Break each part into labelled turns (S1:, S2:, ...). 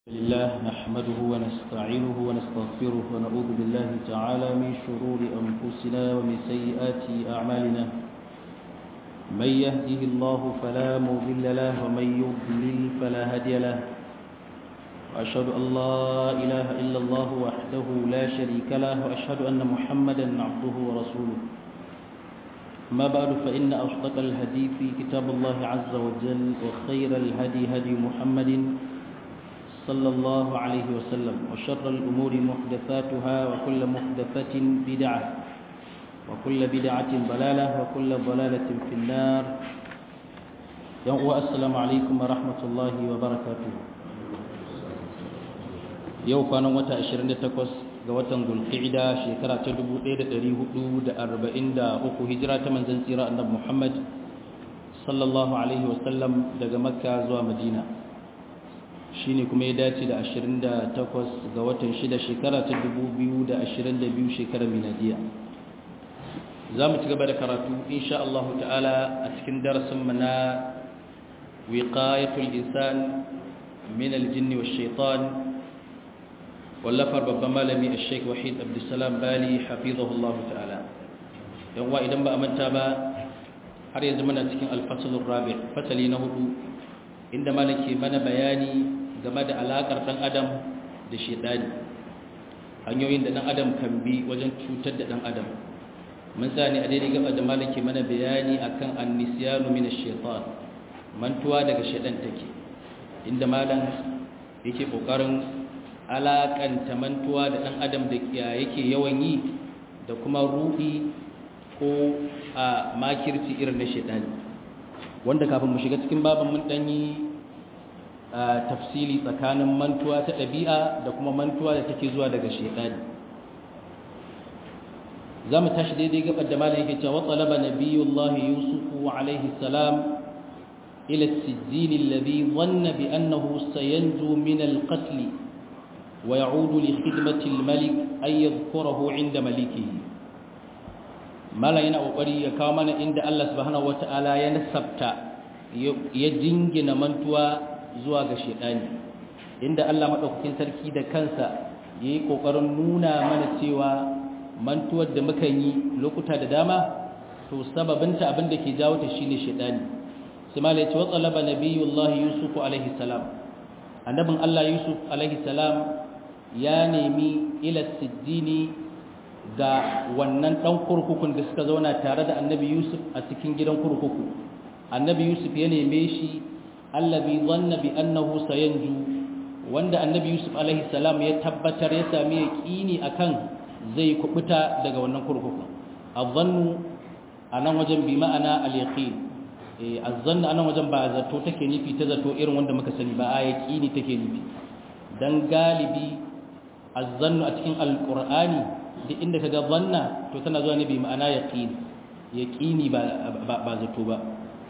S1: لله نحمده ونستعينه ونستغفره ونعوذ بالله تعالى من شرور أنفسنا ومن سيئات أعمالنا من يهده الله فلا مضل له ومن يضلل فلا هادي له وأشهد أن لا إله إلا الله وحده لا شريك له وأشهد أن محمدا عبده ورسوله ما بعد فإن أصدق الحديث كتاب الله عز وجل وخير الهدي هدي محمد صلى الله عليه وسلم وشر الأمور محدثاتها وكل محدثة بدعة وكل بدعة ضلالة وكل ضلالة في النار يوم السلام عليكم ورحمة الله وبركاته yau kwanan wata 28 ga watan zulqa'ida shekara ta 1443 hijira ta manzon tsira annabi Muhammad sallallahu alaihi wasallam daga makka zuwa madina shine kuma ya dace da 28 ga watan 6 shekara ta 2022 shekarar miladiya za mu ci gaba da karatu insha Allah ta'ala a cikin darasin mu na wiqayatul insan min al-jinni wash-shaytan wallafar babban malami al-sheikh wahid abdussalam bali hafizahullah ta'ala yan wa idan ba a manta ba har yanzu muna cikin al-faslur rabi fasali na hudu inda malaki mana bayani game da alakar dan adam da shedani hanyoyin da dan adam kan bi wajen cutar da dan adam mun sani a daidai gaba da malaki mana bayani akan annisyanu min ash-shaytan mantuwa daga shedan take inda malam yake kokarin alakanta mantuwa da dan adam da yake yawan yi da kuma ruhi ko a makirci irin na shedani wanda kafin mu shiga cikin baban mun danyi tafsili tsakanin mantuwa ta ɗabi'a da kuma mantuwa da take zuwa daga shedani za mu tashi daidai gabar da malam yake cewa talaba nabiyullah yusuf alaihi salam ila as-sijil alladhi dhanna bi annahu sayanju min al-qatl wa ya'udu li khidmati al-malik ay yadhkurahu 'inda malikihi malam yana kokari ya kawo mana inda Allah subhanahu wata'ala ya nasabta ya jingina mantuwa zuwa ga shedani inda Allah madaukakin sarki da kansa yayi kokarin nuna mana cewa mantuwar da muka yi lokuta da dama to sababinta abin da ke jawo ta shine shedani sai malai ce wa talaba nabiyullahi yusuf alaihi salam annabin Allah yusuf alaihi salam ya nemi ila sijjini ga wannan dan kurkukun da suka zauna tare da annabi yusuf a cikin gidan kurkuku annabi yusuf ya neme shi allazi dhanna bi annahu sayanju wanda annabi yusuf alaihi salam ya tabbatar ya sami yaqini akan zai kubuta daga wannan kurkuku azannu anan wajen bi ma'ana al-yaqin eh azannu anan wajen ba zato take nufi ta zato irin wanda muka sani ba a yaqini take nufi dan galibi azannu a cikin alqur'ani duk inda kaga zanna to tana zuwa ne bi ma'ana yaqin yaqini ba ba zato ba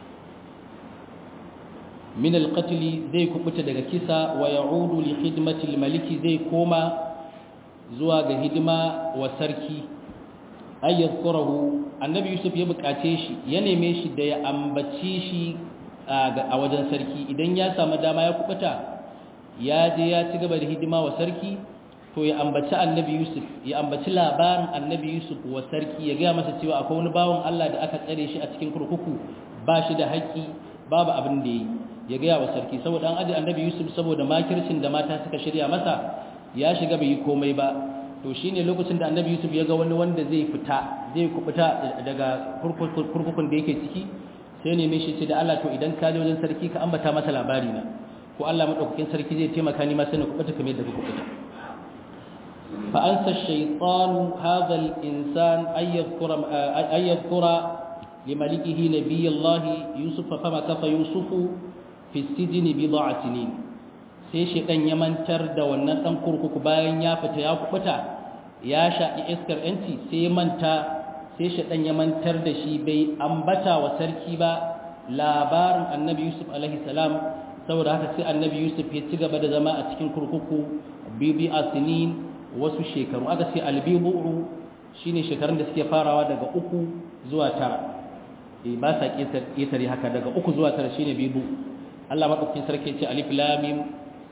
S1: min al-qatl zai kubuta daga kisa wa ya'udu li khidmati al-maliki zai koma zuwa ga hidima wa sarki ayyar kurahu annabi yusuf ya bukace shi ya neme shi da ya ambaci shi a wajen sarki idan ya samu dama ya kubuta ya je ya ci gaba da hidima wa sarki to ya ambaci annabi yusuf ya ambaci labarin annabi yusuf wa sarki ya gaya masa cewa akwai wani bawan allah da aka tsare shi a cikin kurkuku ba shi da haƙƙi babu abin da ya yi ya gaya wa sarki saboda an aje annabi yusuf saboda makircin da mata suka shirya masa ya shiga bai yi komai ba to shine lokacin da annabi yusuf ya ga wani wanda zai fita zai kubuta daga kurkukun da yake ciki sai neme shi ce da Allah to idan ka je wajen sarki ka ambata masa labari na ko Allah madaukakin sarki zai taimaka ni ma sai na kubuta kamar yadda ka kubuta fa ansa shaytanu hadha al-insan ay yadhkura ay yadhkura limalikihi nabiyullah yusuf fa ma kafa yusufu fi sijni bid'a sinin sai shaidan ya mantar da wannan dan kurkuku bayan ya fita ya kubuta ya shaƙi iskar yanci sai ya manta sai shaidan ya mantar da shi bai ambata wa sarki ba labarin annabi yusuf alaihi salam saboda haka sai annabi yusuf ya ci gaba da zama a cikin kurkuku bibi asinin wasu shekaru aka ce albibu shine shekarun da suke farawa daga uku zuwa tara ba sa ƙetare haka daga uku zuwa tara shine bibu Allah madaukakin sarki ce alif lam mim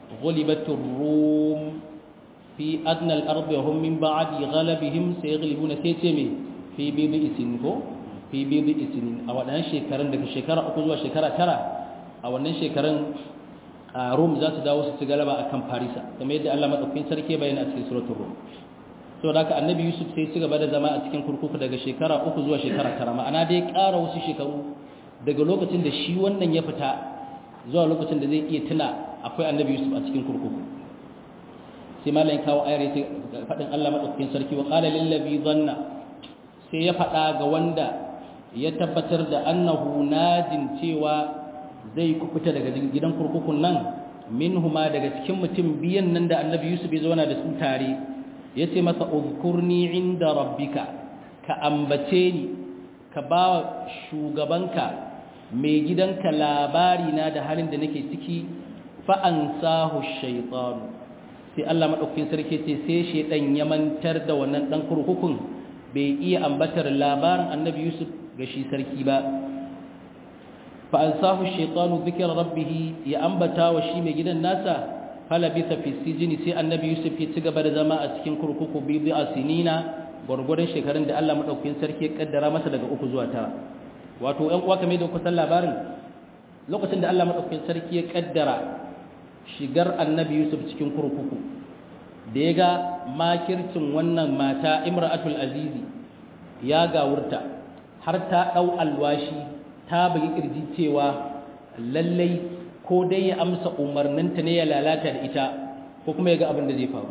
S1: ghulibatur rum fi adna al-ardi wa hum min ba'di ghalabihim sayaghlibuna sai ce me fi bibi isin ko fi bibi isin a wadannan shekarun daga shekara uku zuwa shekara tara a wannan shekarun rum za su dawo su ci galaba akan farisa kamar yadda Allah madaukakin sarki bayyana a cikin suratul rum to da haka annabi yusuf sai ci gaba da zama a cikin kurkuku daga shekara uku zuwa shekara tara ma'ana dai ƙara wasu shekaru daga lokacin da shi wannan ya fita zuwa lokacin da zai iya tuna akwai annabi yusuf a cikin kurkuku sai malayin kawo ayar ya faɗin allah maɗaukakin sarki wa ƙala lillabi zanna sai ya faɗa ga wanda ya tabbatar da annahu najin cewa zai kukuta daga gidan kurkukun nan min huma daga cikin mutum biyan nan da annabi yusuf ya zauna da su tare ya ce masa uzkurni inda rabbika ka ambace ni ka ba shugabanka mai gidanka labari na da halin da nake ciki fa'ansahu shaitanu sai Allah maɗaukakin sarki ce sai shaitan ya mantar da wannan ɗan kurkukun bai iya ambatar labarin annabi yusuf ga shi sarki ba fa'ansahu shaitanu zikir rabbihi ya ambata wa shi mai gidan nasa falabisa fi sijini sai annabi yusuf ya ci gaba da zama a cikin kurkuku biyu a sinina gwargwadon shekarun da Allah maɗaukakin sarki ya kaddara masa daga uku zuwa tara wato ‘yan uwa kamar da kusan labarin lokacin da Allah maɗaukakin sarki ya kaddara shigar annabi yusuf cikin kurkuku da ya ga makircin wannan mata imra'atul azizi ya gawurta har ta ɗau alwashi ta bugi ƙirji cewa lallai ko dai ya amsa umarninta ne ya lalata da ita ko kuma ya ga abin da zai faru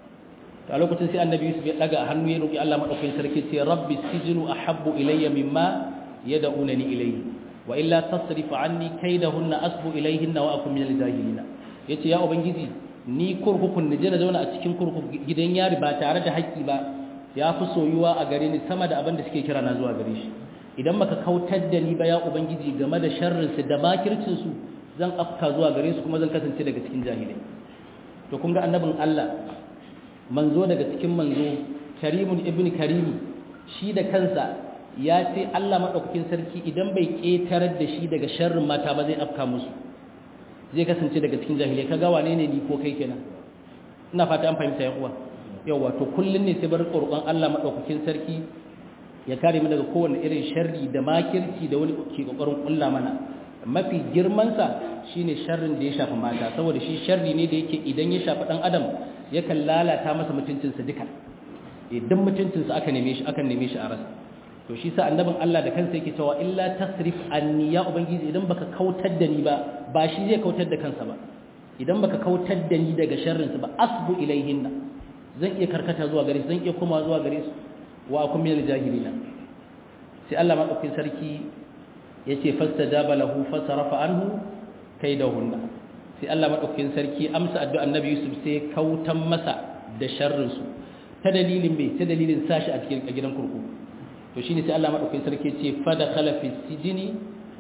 S1: a lokacin sai annabi yusuf ya daga hannu ya roki Allah madaukakin sarki sai rabbi sijnu ahabbu ilayya mimma yad'unani ilayhi wa illa tasrif anni kaydahunna asbu ilayhinna wa akun minal jahilin yace ya ubangiji ni kurkukun je na zauna a cikin kurkuku gidan yari ba tare da haƙƙi ba ya fi soyuwa a gare ni sama da abin da suke kira na zuwa gare shi idan baka kautar da ni ba ya ubangiji game da sharrin su da makircin su zan afka zuwa gare su kuma zan kasance daga cikin jahilai to kun ga annabin Allah manzo daga cikin manzo karimun ibn karimi shi da kansa ya ce Allah madaukakin sarki idan bai ketarar da shi daga sharrin mata ba zai afka musu zai kasance daga cikin jahilai kaga wane ne ni ko kai kenan ina fata an fahimta ya uwa yawa to kullun ne sai bar roƙon Allah madaukakin sarki ya kare mu daga kowane irin sharri da makirci da wani ke kokarin kulla mana mafi girmansa shine sharrin da ya shafi mata saboda shi sharri ne da yake idan ya shafi dan adam yakan lalata masa mutuncinsa duka idan mutuncinsa aka neme shi aka neme shi a rasa to shi sa annabin Allah da kansa yake cewa illa tasrif anni ya ubangiji idan baka kautar da ni ba ba shi zai kautar da kansa ba idan baka kautar da ni daga sharrin su ba asbu ilaihinna zan iya karkata zuwa gare su zan iya koma zuwa gare su wa akum minal jahilina sai Allah madaukakin sarki yace fastajaba lahu fasarafa anhu kaidahunna sai Allah madaukakin sarki amsa addu'a annabi Yusuf sai kautan masa da sharrin su ta dalilin me ta dalilin sashi a cikin gidan kurkuku to shine sai Allah madaukakin sarki yace fadakhala fi sijini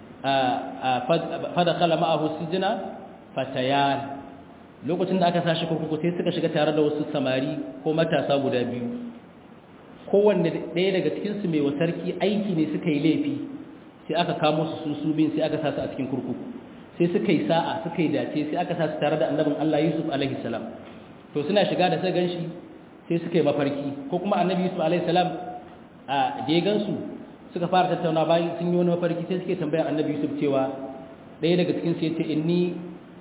S1: fadakhala ma'ahu sijina fatayan lokacin da aka sashi kurkuku sai suka shiga tare da wasu samari ko matasa guda biyu kowanne ɗaya daga cikinsu mai wa sarki aiki ne suka yi laifi sai aka kamo su su su bin sai aka sa su a cikin kurkuku sai suka yi sa'a suka yi dace sai aka sa su tare da annabin Allah Yusuf alaihi salam to suna shiga da sai ganshi sai suka yi mafarki ko kuma annabi Yusuf alaihi salam a da ya gansu suka fara tattauna bayan sun yi wani mafarki sai suke tambayar annabi Yusuf cewa ɗaya daga cikin su yace inni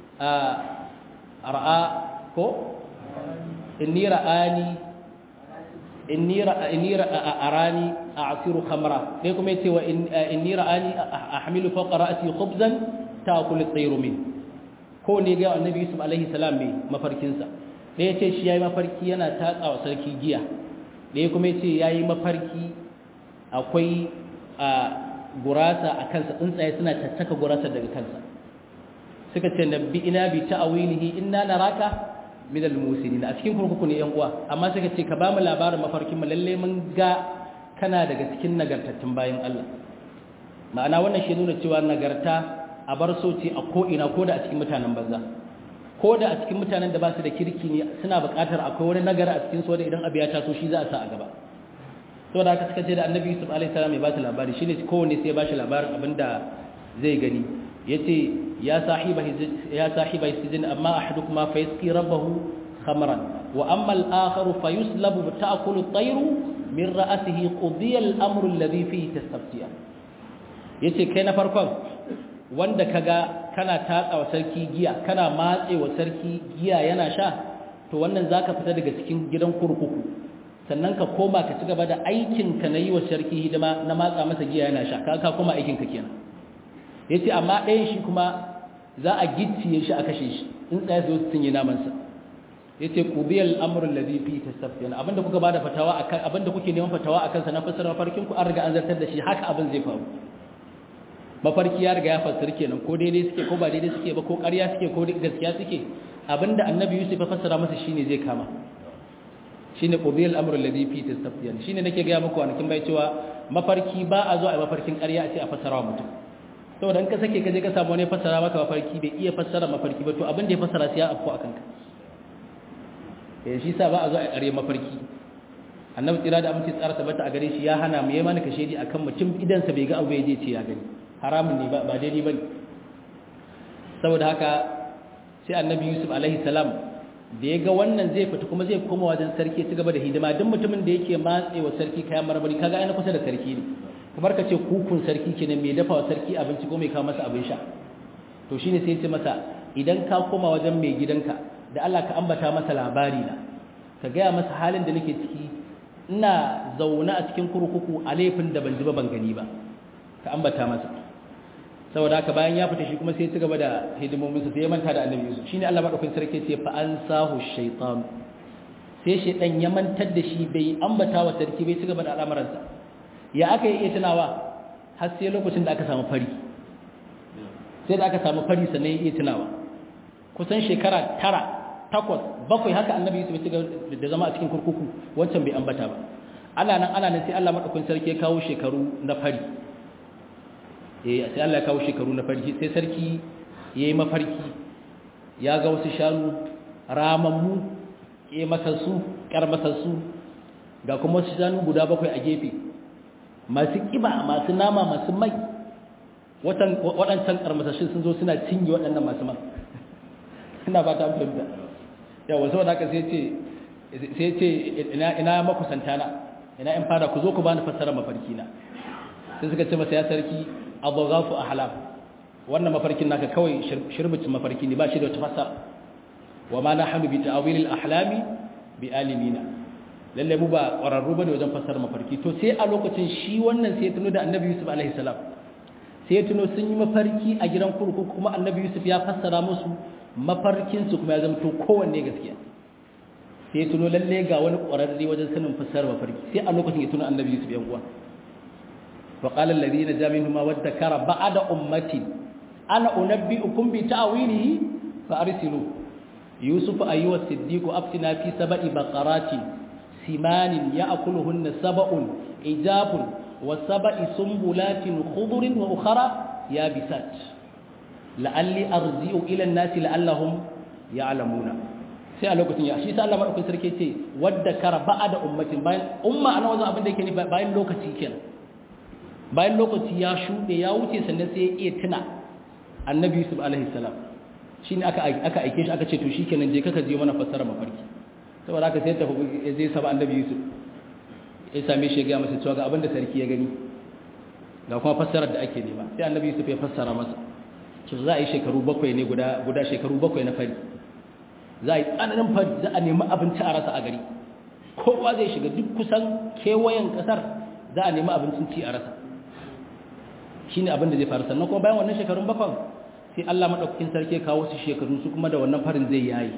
S1: a ra'a ko inni ra'ani inni ra'ani a'siru khamra dai kuma yace wa inni ra'ani ahmilu fawqa ra'si khubzan ta'kulu at-tayru min ko ne ga annabi yusuf alaihi salam mai mafarkin sa dai yace shi yayi mafarki yana tatsawa sarki giya dai kuma yace yayi mafarki akwai gurasa a kansa tsuntsaye suna tattaka gurasa daga kansa suka ce nabbi ina bi ta'awilihi inna naraka min al-musinin a cikin kurkuku ne yan uwa amma suka ce ka ba mu labarin mafarkin mu lalle mun ga kana daga cikin nagartattun bayan Allah ma'ana wannan shi nuna cewa nagarta a bar soci a ko ina ko da a cikin mutanen banza ko da a cikin mutanen da ba su da kirki ne suna buƙatar akwai wani nagara a cikin su wanda idan abu ya taso shi za a sa a gaba to da haka suka ce da annabi yusuf alaihi salam ya ba su labari shine kowanne sai ya ba shi labarin abinda zai gani yace ya sahiba ya sahiba sijin amma ahadukuma fa yasqi rabbahu khamran wa amma al-akharu fa yuslabu ta'kulu at-tayru min ra'sihi qudiya al-amru alladhi fihi tastaftiya yace kai na farkon wanda kaga kana tatsa wa sarki giya kana matse wa sarki giya yana sha to wannan zaka fita daga cikin gidan kurkuku sannan ka koma ka ci gaba da aikin ka na yi wa sarki hidima na matsa masa giya yana sha ka ka koma aikin ka kenan yace amma ɗayan shi kuma za a gicciye shi a kashe shi in tsaya su cinye naman sa yace qudiyal amru alladhi fi tasaffiyan abinda kuka bada fatawa akan abinda kuke neman fatawa akan sa na fasara mafarkin ku an riga an zartar da shi haka abin zai faru mafarki ya riga ya fassara kenan ko daidai suke ko ba daidai suke ba ko ƙarya suke ko gaskiya suke abinda annabi Yusuf ya fassara masa shine zai kama shine qudiyal amru alladhi fi tasaffiyan shine nake ga muku anakin bai cewa mafarki ba a zo a mafarkin ƙarya a ce a fassara wa mutum saboda in ka sake ka je ka samu wani fassara maka mafarki bai iya fassara mafarki ba to abin da ya fassara sai ya afko akan ka eh shi sa ba a zo a ƙarya mafarki annabi tsira da amince tsara tabbata a gare shi ya hana mu yayi mana kashedi akan mutum idan sa bai ga abu ya je ce ya gani haramun ne ba ba daidai bane saboda haka sai annabi yusuf alaihi salam da ya ga wannan zai fita kuma zai koma wajen sarki ci gaba da hidima duk mutumin da yake matse wa sarki kayan marmari kaga ana kusa da sarki ne kamar ka ce kukun sarki kenan mai dafa wa sarki abinci ko mai kawo masa abin sha to shine sai ya ce masa idan ka koma wajen mai gidanka da Allah ka ambata masa labari na ka gaya masa halin da nake ciki ina zaune a cikin kurkuku a laifin da ban ji ba ban gani ba ka ambata masa saboda haka bayan ya fita shi kuma sai ya ci gaba da hidimominsa sai ya manta da annabi Yusuf shine Allah madaukakin sarki ce fa ansahu shaytan sai shaytan ya mantar da shi bai ambata wa sarki bai ci gaba da al'amuransa ya aka yi iya tunawa har sai lokacin da aka samu fari sai da aka samu fari sannan ya iya tunawa kusan shekara tara takwas bakwai haka annabi Yusuf ya ci gaba da zama a cikin kurkuku wancan bai ambata ba ana nan ana nan sai Allah madaukakin sarki ya kawo shekaru na fari eh sai Allah ya kawo shekaru na farki sai sarki yayi mafarki ya ga wasu shanu ramammu eh masassu karmasassu ga kuma wasu shanu guda bakwai a gefe masu kiba masu nama masu mai watan wadancan karmasassun sun zo suna cinye waɗannan masu man ina ba ta fahimta yawa saboda haka sai ce sai ce ina ina makusanta na ina in fara ku zo ku bani fassara mafarki na sai suka ce masa ya sarki adghafu ahlam wannan mafarkin naka kawai shirbicin mafarki ne ba shi da wata fassara wa ma nahnu bi ta'wil al-ahlami bi alimina lalle mu ba ƙwararru bane wajen fassara mafarki to sai a lokacin shi wannan sai ya tuno da annabi yusuf alaihi salam sai ya tuno sun yi mafarki a gidan kurkuku kuma annabi yusuf ya fassara musu mafarkin su kuma ya zama to kowanne gaskiya sai ya tuno lalle ga wani ƙwararre wajen sanin fassara mafarki sai a lokacin ya tuno annabi yusuf yan uwa وقال الذين جاء منهما وادكر بعد أمتي أنا أنبئكم بتأويله فأرسلوا يوسف أيها الصديق أفتنا في سبع بقرات سمان يأكلهن سبع إجاب وسبع سنبلات خضر وأخرى يابسات لعلي أرجع إلى الناس لعلهم يعلمون sai a lokacin ya shi sai Allah madaukakin sarki ce wadda kara ba'ada ummatin bayan umma ana wajen abin da yake ne bayan lokaci kenan bayan lokaci ya shuɗe ya wuce sannan sai ya iya tuna annabi yusuf alaihi salam shi ne aka aike shi aka ce to shi kenan je kaka je mana fassara mafarki saboda aka sai tafi ya zai saba annabi yusuf ya same shi ya gaya masa cewa ga abin da sarki ya gani ga kuma fassarar da ake nema sai annabi yusuf ya fassara masa to za a yi shekaru bakwai ne guda guda shekaru bakwai na fari za a yi tsananin fari za a nemi abinci a rasa a gari kowa zai shiga duk kusan kewayen kasar za a nemi abincin ci a rasa shi ne abin da zai faru sannan kuma bayan wannan shekarun bakwan sai Allah maɗaukakin sarki kawo su shekaru su kuma da wannan farin zai yayi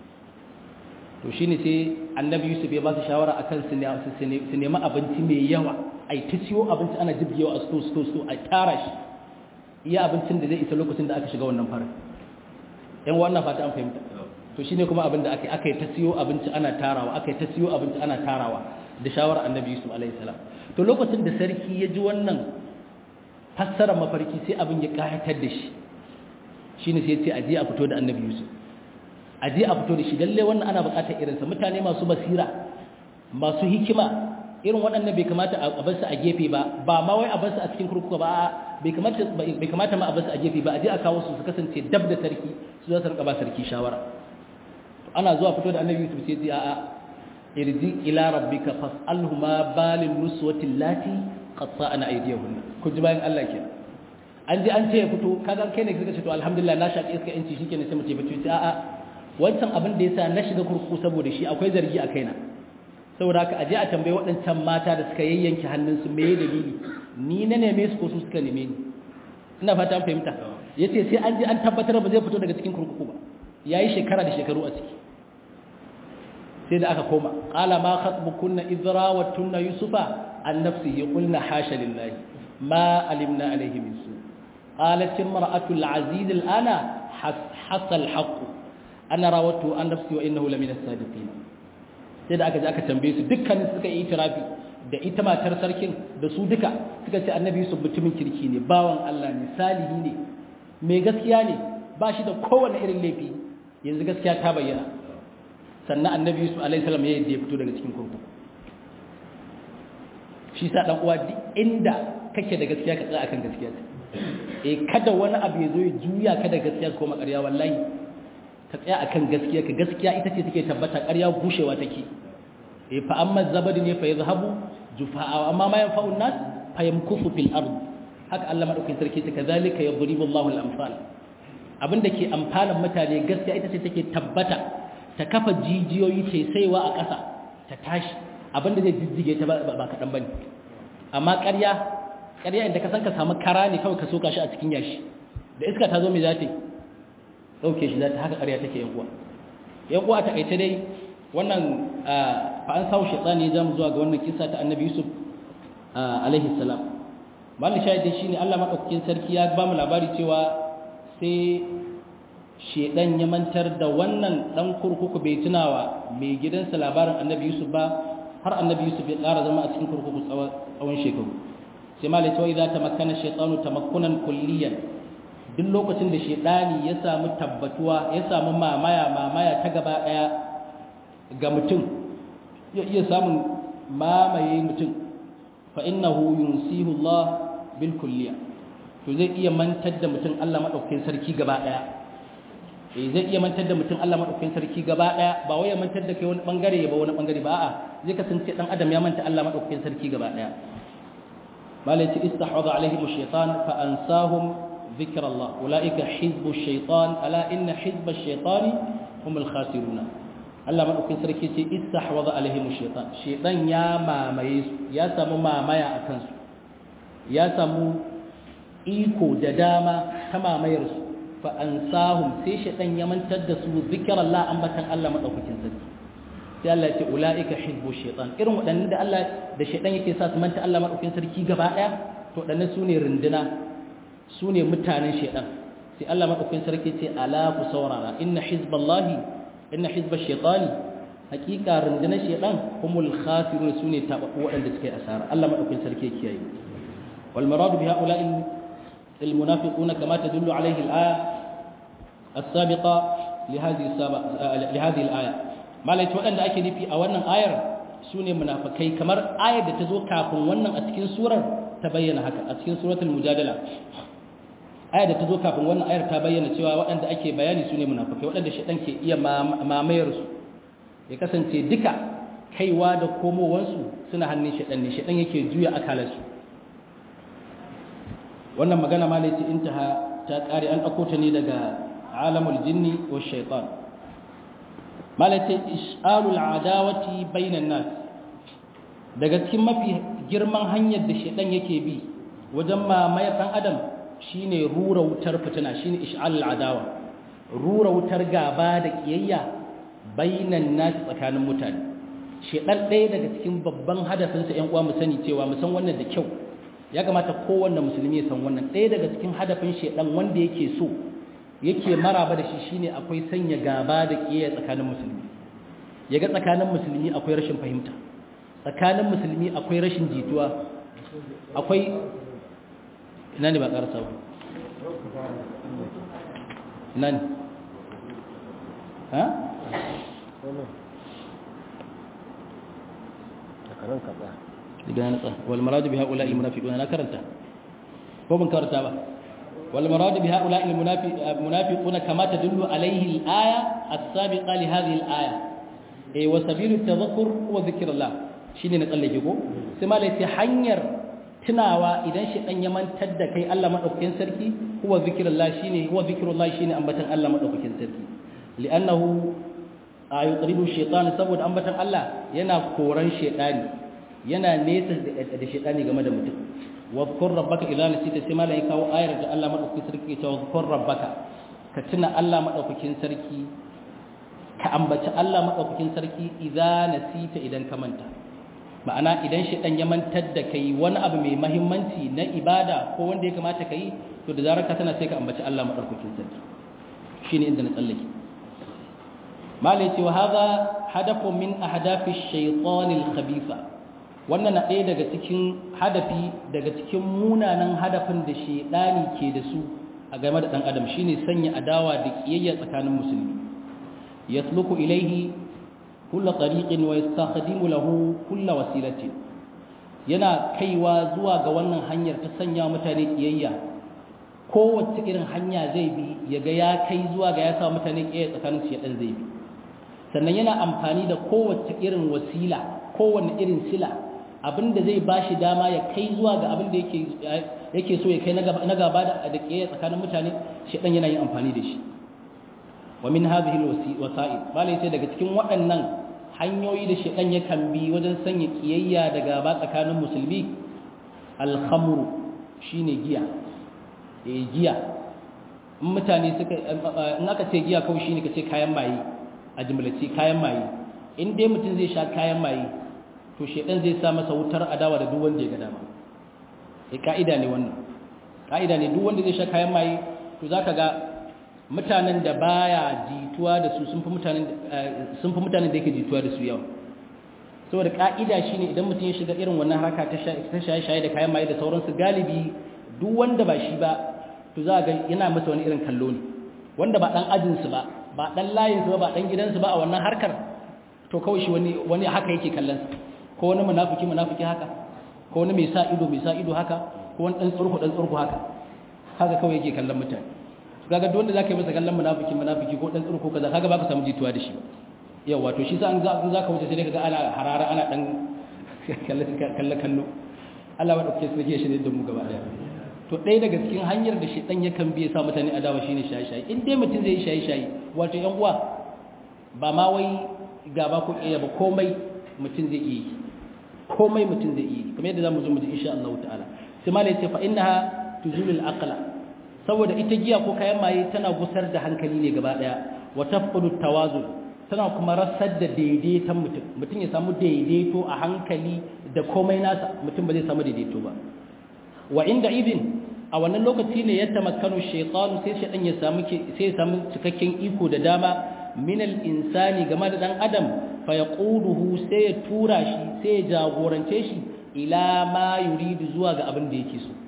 S1: to shi ne sai annabi yusuf ya ba su shawara a kan su nemi abinci mai yawa a yi ta siyo abinci ana jibgewa a sto sto sto a tara shi iya abincin da zai isa lokacin da aka shiga wannan farin yan wannan fata an fahimta to shi ne kuma abin da aka yi ta siyo abinci ana tarawa aka yi ta siyo abinci ana tarawa da shawarar annabi yusuf alaihi salam to lokacin da sarki ya ji wannan fassara mafarki sai abin ya kayatar da shi shi ne sai ce aje a fito da annabi yusuf aje a fito da shi lalle wannan ana bukatar irinsa mutane masu basira masu hikima irin waɗannan bai kamata a bar su a gefe ba ba ma wai a bar su a cikin kurkuku ba bai kamata bai kamata ma a basu a gefe ba a je a kawo su su kasance dab da sarki su za su rika ba sarki shawara ana zuwa fito da annabi Yusuf sai ya a'a irji ila rabbika fas'alhu ma balin nuswati lati qatta'na aydiyahun ku ji bayan Allah ke an ji an ce ya fito kaga kai ne kika ce to alhamdulillah na shaki iska yanci shikenan sai mu ce fito sai a'a wancan abin da yasa na shiga kurkuku saboda shi akwai zargi a kaina saboda haka aje a tambayi waɗancan mata da suka yayyanke hannunsu me dalili ni na neme su ko su suka neme ni ina fata an fahimta yace sai an ji an tabbatar ba zai fito daga cikin kurkuku ba yayi shekara da shekaru a ciki sai da aka koma qala ma khatbukunna idra wa tunna yusufa an nafsihi qulna hasha lillahi ma alimna alayhi min su qalat imra'atu al-aziz al-ana hasal haqq ana rawatu an nafsi wa innahu lamina as-sadiqin sai da aka je aka tambaye su dukkan suka yi itirafi da ita matar sarkin da su duka suka ce annabi yusuf mutumin kirki ne bawan Allah ne salihi ne mai gaskiya ne ba shi da kowane irin laifi yanzu gaskiya ta bayyana sannan annabi yusuf alaihi salam ya yadda ya fito daga cikin kurkuku shi sa dan uwa duk inda kake da gaskiya ka tsaya akan gaskiya eh kada wani abu ya zo ya juya ka da gaskiya ko makarya wallahi ka tsaya akan gaskiya ka gaskiya ita ce take tabbata ƙarya gushewa take eh fa amma zabadi ne fa yadhhabu jufaa amma ma yanfa'u an-nas fa yamkufu fil ard haka Allah madaukakin sarki ta kazalika yadribu Allahu al-amsal abinda ke amfanan mutane gaskiya ita ce take tabbata ta kafa jijiyoyi ce saiwa a ƙasa ta tashi abinda zai jijjige ta ba kaɗan bane amma ƙarya ƙarya inda ka san ka samu kara ne kawai ka soka shi a cikin yashi da iska ta zo mai za ta yi ɗauke shi za ta haka ƙarya take yan uwa yan uwa ta kaice dai wannan fa an sawo shaitani ya mu zuwa ga wannan kisa ta annabi yusuf alaihi salam malin shahidai shine allah maɗaukakin sarki ya ba mu labari cewa sai shaidan ya mantar da wannan ɗan kurkuku bai tunawa mai gidansa labarin annabi yusuf ba har annabi yusuf ya ƙara zama a cikin kurkuku tsawon shekaru sai malai cewa idan ta makana shaitanu tamakkunan kulliyan duk lokacin da shaidani ya samu tabbatuwa ya samu mamaya mamaya ta gaba daya ga mutum ya iya samun mamaye mutum fa innahu yunsihu Allah bil kulliya to zai iya mantar da mutum Allah madaukakin sarki gaba daya eh zai iya mantar da mutum Allah madaukakin sarki gaba daya ba wai ya mantar da kai wani bangare ba wani bangare ba a'a zai kasance dan adam ya manta Allah madaukakin sarki gaba daya malai ce istahwadha alaihim ash-shaytan fa ansahum ذكر الله أولئك حزب الشيطان ألا إن حزب الشيطان هم الخاسرون Allah maɗaukin sarki ce istahwaza alaihim shaitan shaitan ya mamaye su ya samu mamaya a kansu ya samu iko da dama ta mamayar su fa ansahum sai shaitan ya mantar da su zikrallah ambatan Allah maɗaukakin sarki sai Allah ya ce ulaika hizbu shaitan irin waɗannan da Allah da shaitan yake sa su manta Allah maɗaukakin sarki gaba ɗaya to waɗannan su ne runduna su ne mutanen shaidan sai Allah maɗaukin sarki ce ala ku saurara inna hizballahi inna hizbash shaitani hakika rundunar shaidan humul khasirun su ne tababbu waɗanda suka yi asara Allah maɗaukin sarki ya kiyaye wal maradu bi ha'ula'i al munafiquna kama tadullu alayhi al aya as-sabiqa li hadhihi li hadhihi al aya malai waɗanda ake nufi a wannan ayar su ne munafikai kamar ayar da ta zo kafin wannan a cikin surar ta bayyana haka a cikin suratul mujadala aya da ta zo kafin wannan ayar ta bayyana cewa waɗanda ake bayani su ne munafukai waɗanda shaɗan ke iya mamayar su ya kasance duka kaiwa da komowansu suna hannun shaɗan ne shaɗan yake juya akalarsu wannan magana ma ne ce intaha ta ƙare an ɗauko ta ne daga alamul jinni wa shaitan malace is'alul adawati bainan nas daga cikin mafi girman hanyar da shaɗan yake bi wajen mamayar ɗan adam shine rura wutar fitina shine ish'alul adawa rura wutar gaba da kiyayya bainan nas tsakanin mutane shedan ɗaya daga cikin babban hadafinsa ƴan uwa mu sani cewa mu san wannan da kyau ya kamata kowanne musulmi ya san wannan ɗaya daga cikin hadafin shedan wanda yake so yake maraba da shi shine akwai sanya gaba da kiyayya tsakanin musulmi yaga tsakanin musulmi akwai rashin fahimta tsakanin musulmi akwai rashin jituwa akwai ina ne ba ƙarasa ba ina ne ha? daga na natsa wal maradu bi haƙula ilmunafiƙuna na karanta ko mun karanta ba wal marad bi haula al munafiquna kama tadullu alayhi al aya as-sabiqa li hadhihi al aya eh wa sabilu tadhakkur wa dhikrullah shine na tsallake ko sai malai sai hanyar tunawa idan shi dan ya mantar da kai Allah madaukakin sarki huwa zikrullah shine huwa zikrullah shine ambatan Allah madaukakin sarki li'annahu ayutribu shaytan saboda ambatan Allah yana koran shaytani yana nesa da shaytani game da mutum wadhkur rabbaka idza nasita sai malai kawo ayar da Allah madaukakin sarki ta wadhkur rabbaka ka tuna Allah madaukakin sarki ka ambaci Allah madaukakin sarki idza nasita idan ka manta ma'ana idan shi dan ya mantar da kai wani abu mai mahimmanci na ibada ko wanda ya kamata kai to da zarar ka tana sai ka ambaci Allah madaukakin sarki shine inda na tsallake malai ce wa hadha hadafun min ahdafi ash-shaytan al-khabitha wannan na ɗaya daga cikin hadafi daga cikin munanan hadafin da shedani ke da su a game da dan adam shine sanya adawa da kiyayya tsakanin musulmi yasluku ilaihi kulla tariqin wa yastakhdimu lahu kulla wasilatin yana kaiwa zuwa ga wannan hanyar ta sanya mutane kiyayya kowace irin hanya zai bi ya ga ya kai zuwa ga ya sa mutane kiyayya tsakanin su dan zai bi sannan yana amfani da kowace irin wasila kowanne irin sila abinda zai bashi dama ya kai zuwa ga abin da yake yake so ya kai na gaba da da kiyayya tsakanin mutane shi dan yana yin amfani da shi wa min hadhihi alwasa'il bale ce daga cikin waɗannan hanyoyi da shedan yakan bi wajen sanya kiyayya da gaba tsakanin musulmi alhamru shine giya eh giya in mutane suka in aka ce giya kawai shine kace kayan maye a jumlace kayan maye in dai mutum zai sha kayan maye to shedan zai sa masa wutar adawa da duk wanda ya ga dama eh kaida ne wannan kaida ne duk wanda zai sha kayan maye to zaka ga mutanen da baya jituwa da su sun fi mutanen sun fi mutanen da yake jituwa da su yawa saboda ka'ida shine idan mutum ya shiga irin wannan haraka ta shaye-shaye da kayan maye da sauransu galibi duk wanda ba shi ba to za ga yana masa wani irin kallo ne wanda ba dan ajin su ba ba dan layin su ba ba dan gidan su ba a wannan harkar to kawai shi wani wani haka yake kallon ko wani munafiki munafiki haka ko wani mai sa ido mai sa ido haka ko wani dan tsurku dan tsurku haka haka kawai yake kallon mutane kaga duk wanda zaka yi masa kallon munafiki munafiki ko dan tsirko kaza kaga baka samu jituwa da shi ba yau wato shi sa an za ka wuce sai kaga ana harara ana dan kalle kallo Allah wa dauke su shi ne da mu gaba daya to ɗaya daga cikin hanyar da shi dan yakan biye sa mutane adawa shine shayi-shayi in dai mutum zai yi shayi-shayi wato yan uwa ba ma wai gaba ko iya ba komai mutum zai yi komai mutum zai yi kamar yadda zamu zo mu ji insha Allah ta'ala sai malai ce fa innaha tuzulul aqla saboda ita giya ko kayan maye tana gusar da hankali ne gaba daya wa tafqulu tawazun tana kuma rasar da daidaiton mutum mutum ya samu daidaito a hankali da komai nasa mutum ba zai samu daidaito ba wa inda idin a wannan lokaci ne ya tamakkanu shaytanu sai shaytan ya samu sai ya samu cikakken iko da dama min al-insani game da dan adam fa yaquduhu sai ya tura shi sai ya jagorance shi ila ma yuridu zuwa ga abin da yake so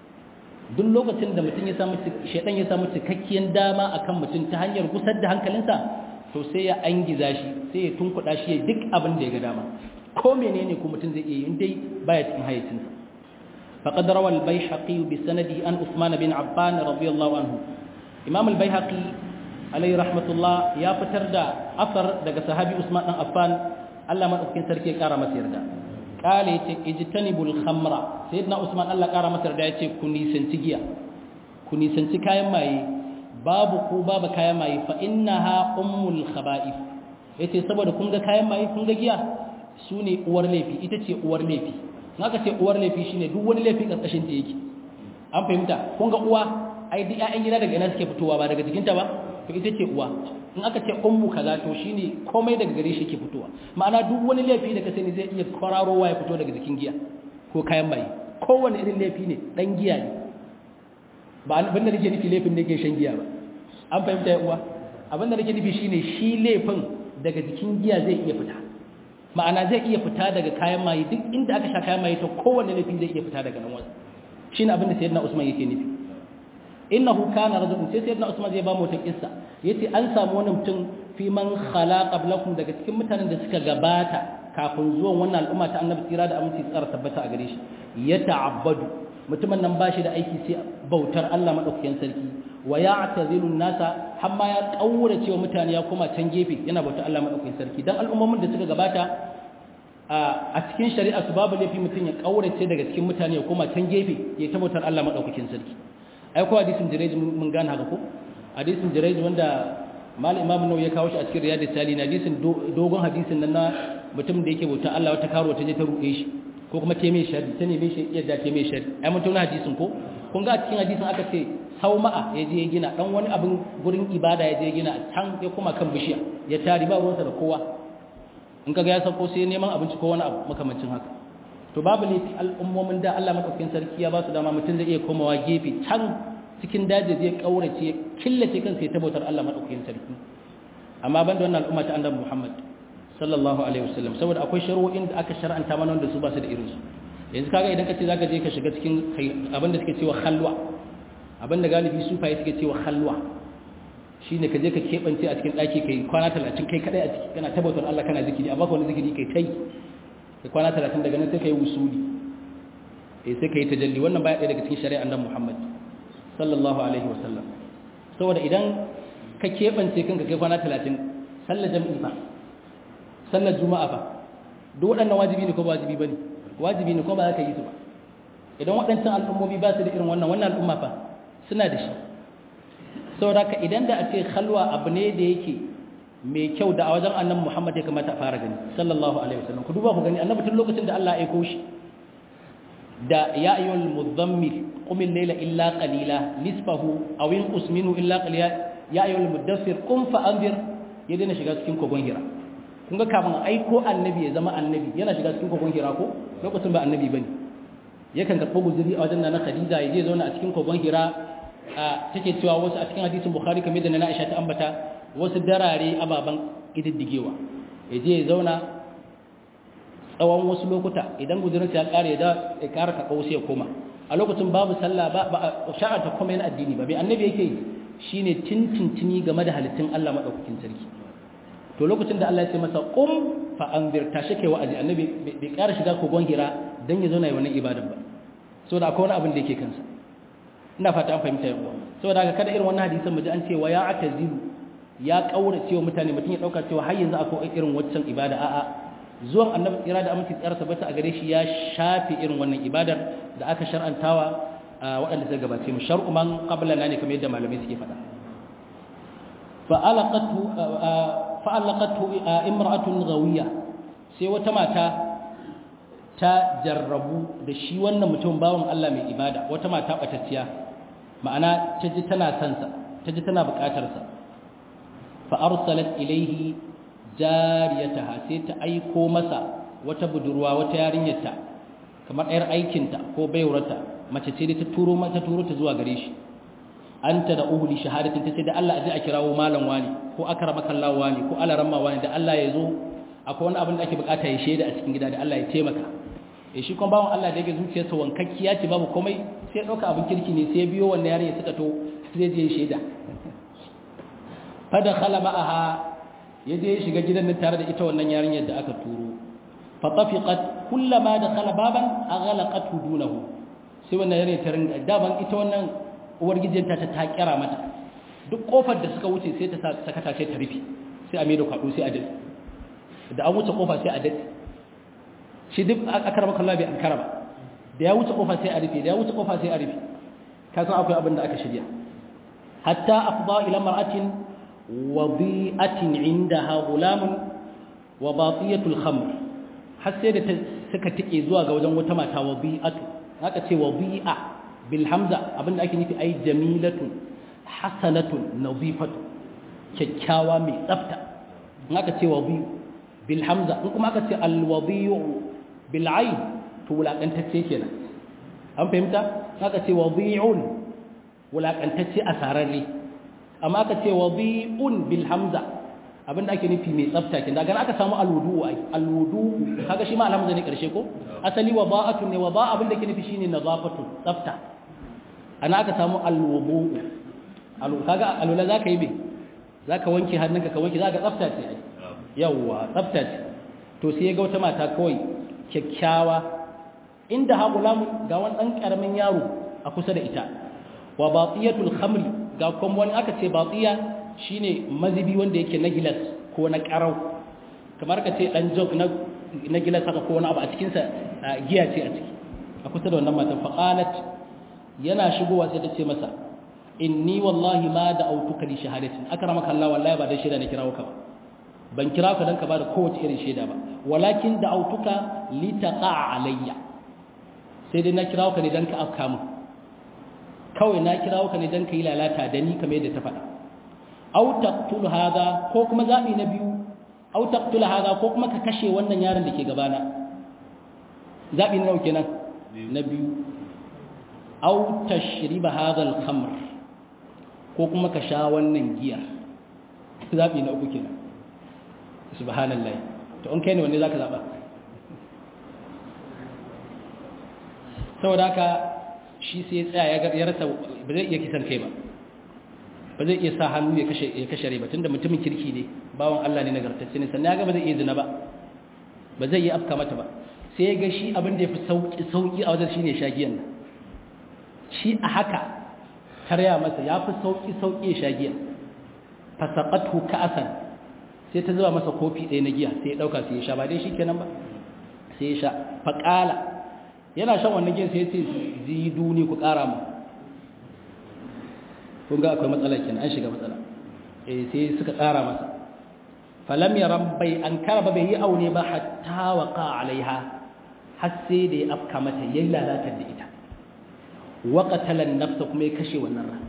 S1: duk lokacin da mutum ya samu shaidan ya samu cikakkiyar dama akan mutum ta hanyar gusar da hankalinsa to sai ya angiza shi sai ya tunkuɗa shi ya duk abin da ya ga dama ko menene ko mutum zai iya yi dai baya cikin hayyacinsa faqad rawa al-baihaqi bi sanadi an Uthman bin Affan radiyallahu anhu Imam al-Baihaqi alayhi rahmatullah ya fitar da asar daga sahabi Usman dan Affan Allah madaukakin sarki ya kara masa yarda kale yace ijtanibul khamra sayyidina usman Allah kara masa da yace ku nisanci giya ku nisanci kayan maye babu ku babu kayan maye fa innaha ummul khaba'ith yace saboda kun ga kayan maye kun ga giya sune uwar laifi ita ce uwar laifi naka ce uwar laifi shine duk wani laifi karkashin ta yake an fahimta kun ga uwa ai duk ƴaƴan gida daga ina suke fitowa ba daga jikinta ba to ita ce uwa in aka ce ummu kaza to shine komai daga gare shi ke fitowa ma'ana duk wani laifi da ka sani zai iya kwararowa ya fito daga jikin giya ko kayan maye kowane irin laifi ne dan giya ne ba abin da nake nufi laifin da yake shan giya ba an fahimta ya uwa abin da nake nufi shine shi laifin daga jikin giya zai iya fita ma'ana zai iya fita daga kayan maye duk inda aka sha kayan maye to kowane laifi zai iya fita daga nan wasu shine abin da sayyidina Usman yake nufi innahu kana rajulun sai sayyidina Usman zai ba mu wata kissa yace an samu wani mutum fi man khala qablakum daga cikin mutanen da suka gabata kafin zuwan wannan al'umma ta annabi tsira da aminci tsara tabbata a gare shi ya ta'abbadu mutumin nan bashi da aiki sai bautar Allah madaukakin sarki wa ya'tazilu nasa hamma ya kaura cewa mutane ya koma can gefe yana bautar Allah madaukakin sarki dan al'ummomin da suka gabata a cikin shari'a su babu laifi mutum ya kaurace daga cikin mutane ya koma can gefe ya ta bautar Allah madaukakin sarki ai ko hadisin jireji mun gane haka ko hadisin jireji wanda mal imam nawawi ya kawo shi a cikin riyadus salihin hadisin dogon hadisin nan na mutum da yake bautar Allah wata karo ta je ta ruɗe shi ko kuma ta mai shari ta neme shi yadda ta mai shari ai mun tona hadisin ko kun ga a cikin hadisin aka ce sauma'a ya je ya gina dan wani abin gurin ibada ya je ya gina can ya kuma kan bishiya ya tari ba ruwansa da kowa in kaga ya sauko sai neman abinci ko wani abu makamancin haka to babu ne al'ummomin da Allah madaukakin sarki ya ba su dama mutum zai iya komawa gefe can cikin daji zai kaurace killace kansa ya tabbatar Allah madaukakin sarki amma banda wannan al'umma ta annabi Muhammad sallallahu alaihi wasallam saboda akwai shari'o'in da aka shar'anta mana wanda su ba su da irin su yanzu kaga idan ka ce zaka je ka shiga cikin abin da suke cewa khalwa abin da galibi sufaye suke cewa khalwa shine ka je ka kebance a cikin daki kai kwana 30 kai kadai a ciki kana tabbatar Allah kana zikiri amma wani zikiri kai tai kai kwana 30 daga nan sai kai wusuli eh sai kai tajalli wannan baya ɗaya daga cikin shari'ar annabi Muhammad sallallahu alaihi wasallam saboda idan ka kebance kanka kai kwana 30 sallar jami'i fa sallar juma'a fa duk waɗannan wajibi ne ko ba wajibi bane wajibi ne ko ba za ka yi su ba idan waɗancan al'ummomi ba su da irin wannan wannan al'umma fa suna da shi saboda ka idan da a ce khalwa abu ne da yake mai kyau da a wajen annabi Muhammad ya kamata a fara gani sallallahu alaihi wasallam ku duba ku gani annabi tun lokacin da Allah ya aiko shi da ya ayyuhal mudhammil qum al-layla illa qalila nisfahu aw inqus minhu illa qalila ya ayyuhal mudaththir qum fa anzir ya daina shiga cikin kogon hira kun ga kafin aiko annabi ya zama annabi yana shiga cikin kogon hira ko lokacin ba annabi bane yakan karɓo guzuri a wajen na Khadija ya je zauna a cikin kogon hira take cewa wasu a cikin hadisin Bukhari kamar da na Aisha ta ambata wasu darare ababan ididdigewa ya je ya zauna tsawon wasu lokuta idan guzurin ya kare da ya kara ka sai ya koma a lokacin babu sallah ba ba sha'a ta kuma yana addini ba bai annabi yake shine tintintini game da halittun Allah madaukakin sarki to lokacin da Allah ya ce masa qum fa anzir tashi kai wa'azi annabi bai kara shiga kogon hira dan ya zauna yi wannan ibadan ba saboda akwai wani abin da yake kansa ina fata an fahimta yau saboda haka kada irin wannan hadisan mu ji an ce wa ya atazilu ya kaura cewa mutane mutum ya dauka cewa har yanzu akwai irin waccan ibada a'a zuwan annabi tsira da aminci tsara tabbata a gare shi ya shafe irin wannan ibadar da aka shar'antawa waɗanda suka gabace mu shar'u man qablana ne kamar yadda malamai suke faɗa fa alaqatu fa alaqatu imra'atun ghawiya sai wata mata ta jarrabu da shi wannan mutum bawan Allah mai ibada wata mata batacciya ma'ana ta ji tana sansa ta ji tana bukatarsa fa arsalat ilaihi jariyataha sai ta aiko masa wata budurwa wata yarinyarta kamar ɗayar aikinta ko baiwarta mace ce da ta turo mata turo ta zuwa gare shi anta da uhli shahadatin ta ce da Allah aje a kirawo malam wani ko akramaka Allah wani ko alaramma wani da Allah ya zo akwai wani abin da ake bukata ya shaida a cikin gida da Allah ya taimaka eh shi kuma bawon Allah da yake zuciyarsa wankakkiya ce babu komai sai ya dauka abin kirki ne sai ya biyo wannan yarinya suka to sai je shaida fa dakhala ma'aha ya je shiga gidan nan tare da ita wannan yarinyar da aka turo fa tafiqat kullama dakhala baban aghlaqat dunahu sai wannan yarinya ta ringa daban ita wannan uwar gijinta ta ta kira mata duk kofar da suka wuce sai ta saka ta sai ta rufe sai a mai da kwado sai a dade da an wuce kofa sai a dade shi duk akara maka Allah bai an karaba da ya wuce kofa sai a rufe da ya wuce kofa sai a rufe ka san akwai abin da aka shirya hatta afda ila mar'atin wadi'atin indaha gulamun wa batiyatul khamr har sai da suka tike zuwa ga wajen wata mata wadi'atu haka ce wadi'a bil hamza abinda ake nufi ai jamilatun hasanatun nadifatu kyakkyawa mai tsafta haka ce wadi'u bil hamza in kuma aka ce al wadi'u bil ayn to wulakantacce kenan an fahimta haka ce wadi'un wulakantacce asararre amma aka ce wadi'un bil hamza abinda ake nufi mai tsafta kin daga aka samu alwudu ai alwudu kaga shi ma alhamza ne karshe ko asali wada'atun ne wada'a abinda ake nufi shine nazafatu tsafta ana aka samu alwudu alu kaga alula zaka yi me zaka wanke hannunka ka wanke zaka tsafta ce ai yawa tsafta ce to sai ga wata mata kawai kyakkyawa inda ha gulamun ga wani dan karamin yaro a kusa da ita wa batiyatul khamri ga kuma wani aka ce batiya shine mazibi wanda yake na gilas ko na karau kamar ka ce dan jog na na gilas haka ko wani abu a cikin sa giya ce a ciki a kusa da wannan matan faqalat yana shigowa sai ta ce masa inni wallahi ma da autuka li shahadatin akramaka Allah wallahi ba dan shaida ne kirawo ka ba ban kira ka dan ka bada kowace irin shaida ba walakin da autuka li taqa alayya sai dai na kirawo ka ne dan ka afka mu kawai na kirawo ka ne dan ka yi lalata da ni kamar yadda ta faɗa aw taqtul hadha ko kuma zabi na biyu aw taqtul hadha ko kuma ka kashe wannan yaron da ke gabana zabi na nawa kenan na biyu aw tashriba hadha al-khamr ko kuma ka sha wannan giyar zabi na uku kenan subhanallahi to an kai ne wanne zaka zaba saboda haka shi sai ya tsaya ya rasa ba zai iya kisan kai ba ba zai iya sa hannu ya kashe ya kashe rai ba tunda mutumin kirki ne bawan Allah ne nagartacce ne sannan ya ga ba zai iya zina ba ba zai iya afka mata ba sai ya ga shi abin da ya fi sauki sauki a wajen shine shagiyan nan shi a haka tarya masa ya fi sauki sauki ya shagiya fasaqatu ka'asan sai ta zuba masa kofi ɗaya na giya sai ya dauka sai ya sha ba dai shikenan ba sai ya sha faqala yana shan wannan giyan sai ya ce ziduni ku ƙara mu kun ga akwai matsala kenan an shiga matsala eh sai suka tsara masa falam yaram bai an karaba bai yi aure ba hatta waqa alaiha har sai da ya afka mata yayin lalatar da ita wa qatala an-nafs kuma ya kashe wannan ran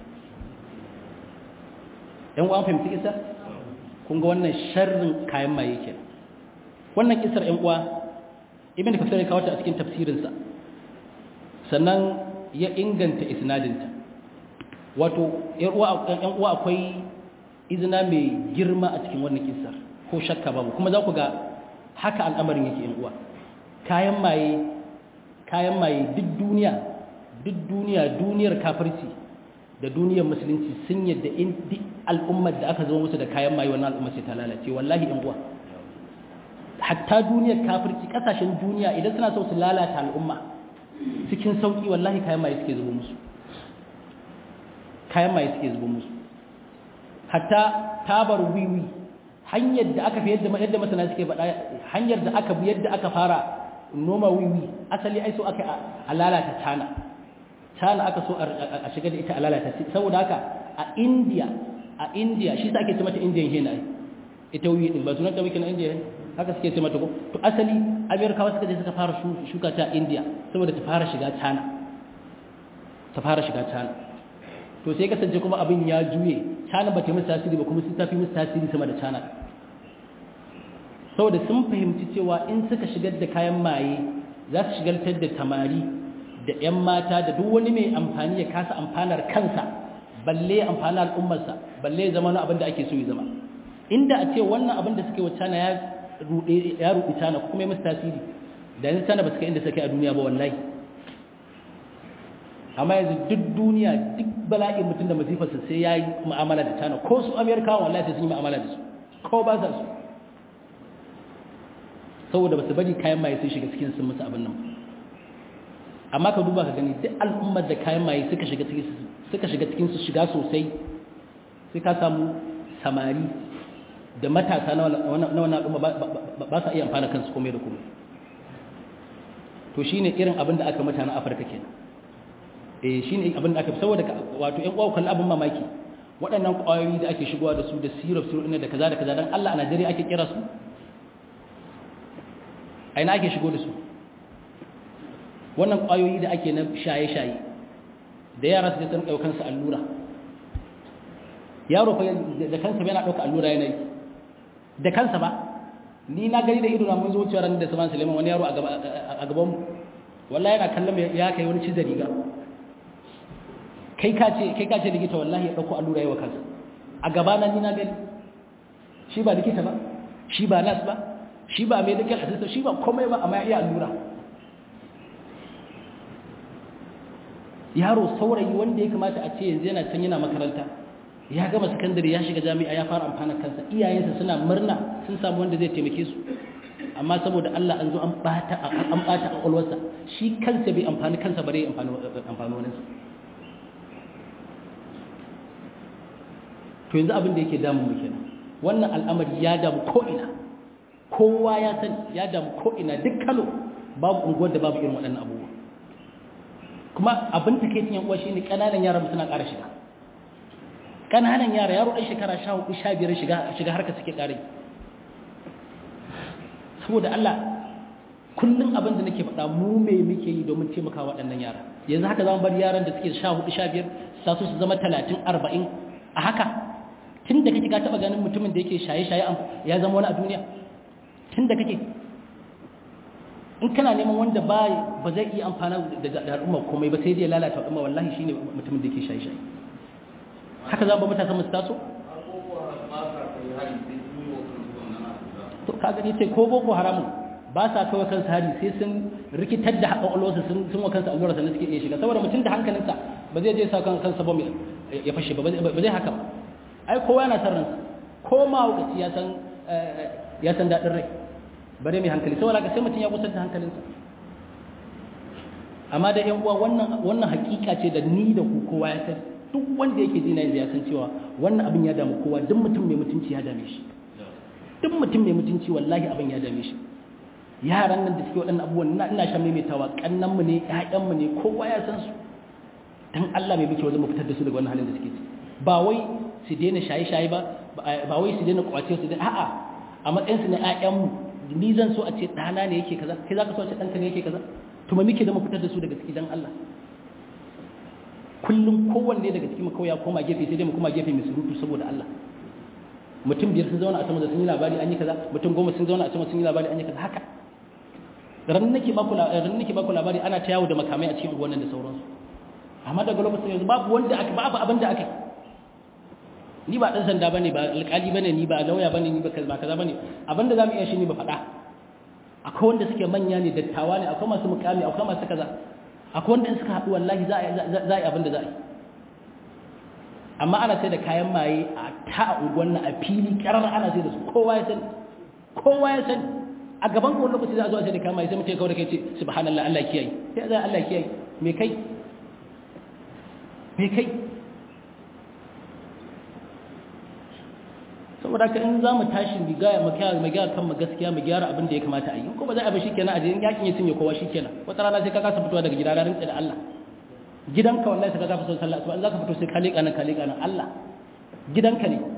S1: yan uwan fahimci kisa kun ga wannan sharrin kayan maye kenan wannan kisar yan uwa ibn kathir ya kawo ta a cikin tafsirinsa sannan ya inganta isnadinta wato ‘yan uwa akwai izina mai girma a cikin wannan kisar ko shakka babu kuma za ku ga haka al'amarin yake ‘yan uwa kayan maye kayan maye duk duniya duk duniya duniyar kafirci da duniyar musulunci sun yadda in duk al'ummar da aka zama musu da kayan maye wannan al'ummar sai ta lalace wallahi ‘yan uwa hatta duniyar kafirci kasashen duniya idan suna so su lalata al'umma cikin sauki wallahi kayan maye suke zubo musu kayan maye suke zubo musu hatta tabar wiwi hanyar da aka fi yadda yadda masana suke faɗa hanyar da aka bi yadda aka fara noma wiwi asali ai so aka a lalata tana tana aka so a shiga da ita a lalata saboda haka a India a India shi sa ake ce mata Indian hen ai ita wiwi din ba sunan ta wiki na India haka suke ce mata ko to asali Amerikawa suka je suka fara shuka ta India saboda ta fara shiga tana ta fara shiga tana to sai kasance kuma abin ya juye cana ba ta musu tasiri ba kuma sun tafi musu tasiri sama da cana saboda sun fahimci cewa in suka shigar da kayan maye za su shigaltar da tamari da 'yan mata da duk wani mai amfani ya kasa amfanar kansa balle amfani al'ummarsa balle ya zama wani abin da ake so ya zama inda a ce wannan abin da suke wa cana ya ruɗe cana kuma ya musu tasiri da yanzu cana ba su kai inda suka a duniya ba wallahi amma yanzu duk duniya duk bala'in mutum da masifarsa sai ya yi mu'amala da tana ko su amerikawa wallahi sai sun yi mu'amala da su ko ba sa su saboda ba su bari kayan maye sun shiga cikin sun musu abin nan amma ka duba ka gani duk al'ummar da kayan maye suka shiga cikin suka shiga cikin su shiga sosai sai ka samu samari da matasa na wannan al'umma ba sa iya amfana kansu komai da komai to shine irin abin da aka mutanen afirka kenan eh shine abin da aka fi saboda wato ƴan uwa kallon abin mamaki waɗannan ƙwayoyi da ake shigowa da su da syrup syrup ne da kaza da kaza dan Allah a Najeriya ake kira su a ina ake shigo da su wannan ƙwayoyi da ake na shaye-shaye da yara su san ɗaukan su allura yaro fa da kansa yana ɗauka allura yana yi da kansa ba ni na gani da ido na mun zo wucewa ran da Saman Suleiman wani yaro a gaban mu wallahi yana kallon ya kai wani cizar riga kai ka ce kai ka ce likita wallahi ya dauko allura yawa kansa a gaba na ni na gani shi ba likita ba shi ba nas ba shi ba medical assistant shi ba komai ba amma ya iya allura yaro saurayi wanda ya kamata a ce yanzu yana can yana makaranta ya gama sakandare ya shiga jami'a ya fara amfana kansa iyayensa suna murna sun samu wanda zai taimake su amma saboda Allah an zo an bata an bata kwakwalwarsa shi kansa bai amfani kansa bare amfani amfani wani to yanzu abin da yake damu mu kenan wannan al'amari ya damu ko ina kowa ya san ya damu ko ina duk Kano babu unguwar da babu irin waɗannan abubuwa kuma abin takeicin yan uwa shine kananan yaran suna ƙara shiga kananan yara yaro ɗan shekara 14 15 shiga shiga harka suke ƙare saboda Allah kullum abin da nake faɗa mu me muke yi domin taimaka waɗannan yara yanzu haka zamu bar yaran da suke 14 15 sa su su zama 30 40 a haka tun da kake ka taɓa ganin mutumin da yake shaye-shaye ya zama wani a duniya tun da kake in kana neman wanda ba ba zai iya amfana da al'umma komai ba sai dai lalata al'umma wallahi shine mutumin da yake shaye-shaye haka za ba matasa musu taso to ka gani sai ko boko haramun ba sa kawai kansu hari sai sun rikitar da haƙaƙwalwarsa sun sun wa kansu allura sannan suke iya shiga saboda mutum da hankalinsa ba zai je sa kan kansa ba ya fashe ba ba zai haka ba ai kowa yana san ransa ko ma hukaci ya san ya san daɗin rai bare mai hankali saboda ka sai mutum ya kusar da hankalinsa amma da yan uwa wannan wannan hakika ce da ni da ku kowa ya san duk wanda yake dina yanzu ya san cewa wannan abin ya damu kowa duk mutum mai mutunci ya dame shi duk mutum mai mutunci wallahi abin ya dame shi yaran nan da suke waɗannan abubuwan ina ina shan maimaitawa kannan mu ne ƴaƴan mu ne kowa ya san su dan Allah mai muke wajen mu fitar da su daga wannan halin da suke ciki ba wai su daina shaye-shaye ba ba wai su daina kwace su daina a'a a matsayin su na ƴaƴan mu ni zan so a ce ɗana ne yake kaza kai zaka so a ce ɗanka ne yake kaza to me muke da mu fitar da su daga ciki dan Allah kullum kowanne daga cikin kawai ya koma gefe sai dai mu koma gefe mai surutu saboda Allah mutum biyar sun zauna a sama da sun yi labari an yi kaza mutum goma sun zauna a sama sun yi labari an yi kaza haka ran nake baku ran nake baku labari ana ta yawo da makamai a cikin wannan da sauransu amma daga lokacin yanzu babu wanda aka babu abin da aka ni ba dan sanda bane ba alƙali bane ni ba lauya bane ni ba kaza ba kaza bane abinda zamu iya shi ne ba faɗa akwai wanda suke manya ne dattawa ne akwai masu mukami akwai masu kaza akwai wanda in suka haɗu wallahi za a yi abin da za a yi amma ana sai da kayan maye a ta a unguwan na a fili karar ana sai da su kowa ya sani kowa ya sani a gaban kowane lokaci za a zo a sai da kayan maye sai mutum kawai da kai ce subhanallah Allah kiyaye sai za Allah kiyaye me kai me kai saboda ka in za mu tashi mu gaya mu gyara mu gyara kanmu gaskiya mu gyara abin da ya kamata a yi ko ba za a bi shikenan a je in yakin ya cinye kowa shikenan wata rana sai ka kasa fitowa daga gida ranar da Allah gidanka wallahi sai ka kasa son sallah in za ka fito sai ka leƙa nan ka leƙa nan Allah gidanka ne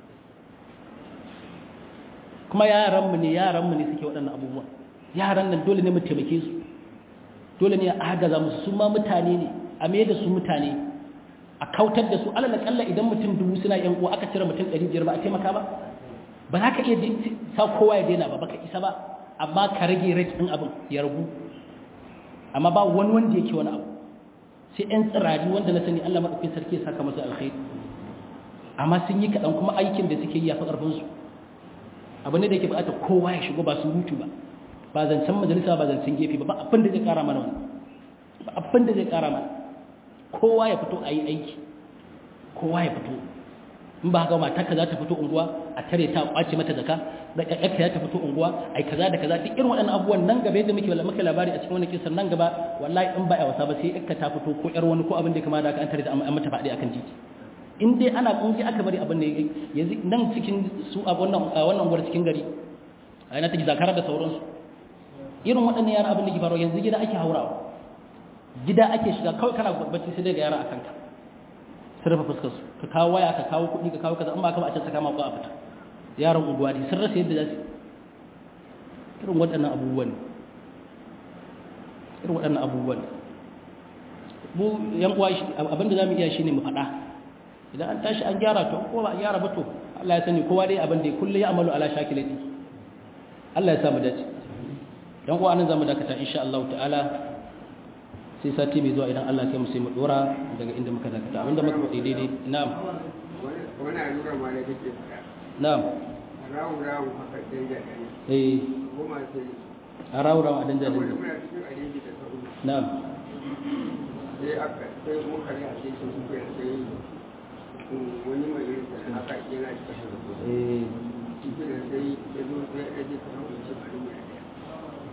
S1: kuma yaran mu ne yaran mu ne suke waɗannan abubuwa yaran nan dole ne mu taimake su dole ne a agaza musu su ma mutane ne a me da su mutane a kautar da su alal kalla idan mutum dubu suna yan uwa aka cire mutum 500 ba a taimaka ba ba za ka iya sa kowa ya daina ba baka isa ba amma ka rage rate din abin ya ragu amma ba wani wanda yake wani abu sai yan tsirari wanda na sani Allah madaukakin sarki ya saka masa alkhairi amma sun yi kaɗan kuma aikin da suke yi ya fi ƙarfin su abu ne da yake buƙatar kowa ya shigo ba su hutu ba ba zancen majalisa ba zancen gefe ba ba abin da zai ƙara mana wani ba abin da zai ƙara mana kowa ya fito a yi aiki kowa ya fito in ba haka matarka za ta fito unguwa a tare ta kwace mata zaka da ƴaƴarka za ta fito unguwa ai kaza da kaza duk irin waɗannan abubuwan nan gaba yadda muke muke labari a cikin wannan kisan nan gaba wallahi in ba a wasa ba sai ƴaƴarka ta fito ko ƴar wani ko abin da kama da aka an tare ta an mata faɗi akan titi in dai ana kungi aka bari abin da yanzu nan cikin su a wannan wannan unguwar cikin gari a yana take zakara da sauransu irin waɗannan yara abin da ke faruwa yanzu gida ake haurawa gida ake shiga kawai kana bacci sai daga yara a kanka sun rufe fuskar su ka kawo waya ka kawo kuɗi ka kawo kaza in ba ka ba a can saka mako a fita yaran unguwa ne sun rasa yadda za su irin waɗannan abubuwan irin waɗannan abubuwan mu yan uwa abinda za mu iya shi ne mu faɗa idan an tashi an gyara to ko ba a gyara ba to Allah ya sani kowa dai abin da kullu ya amalu ala shakilati Allah ya samu dace yan uwa nan zamu dakata insha Allah ta'ala sai sati mai zuwa idan Allah kai mu sai mu dora daga inda muka dakata abinda muka faɗi daidai na'am
S2: wani allura ma da kake faɗa
S1: na'am
S2: rawu rawu haka danja ɗani
S1: eh
S2: goma sai
S1: a rawura a danja
S2: saboda
S1: danja
S2: muna cikin alinki da sauri
S1: na'am
S2: sai aka sai muka ne a cikin su kai sai wani mai yin sa haka yana cikin da
S1: eh
S2: cikin da sai ya zo sai ya je kamar wancan abin ya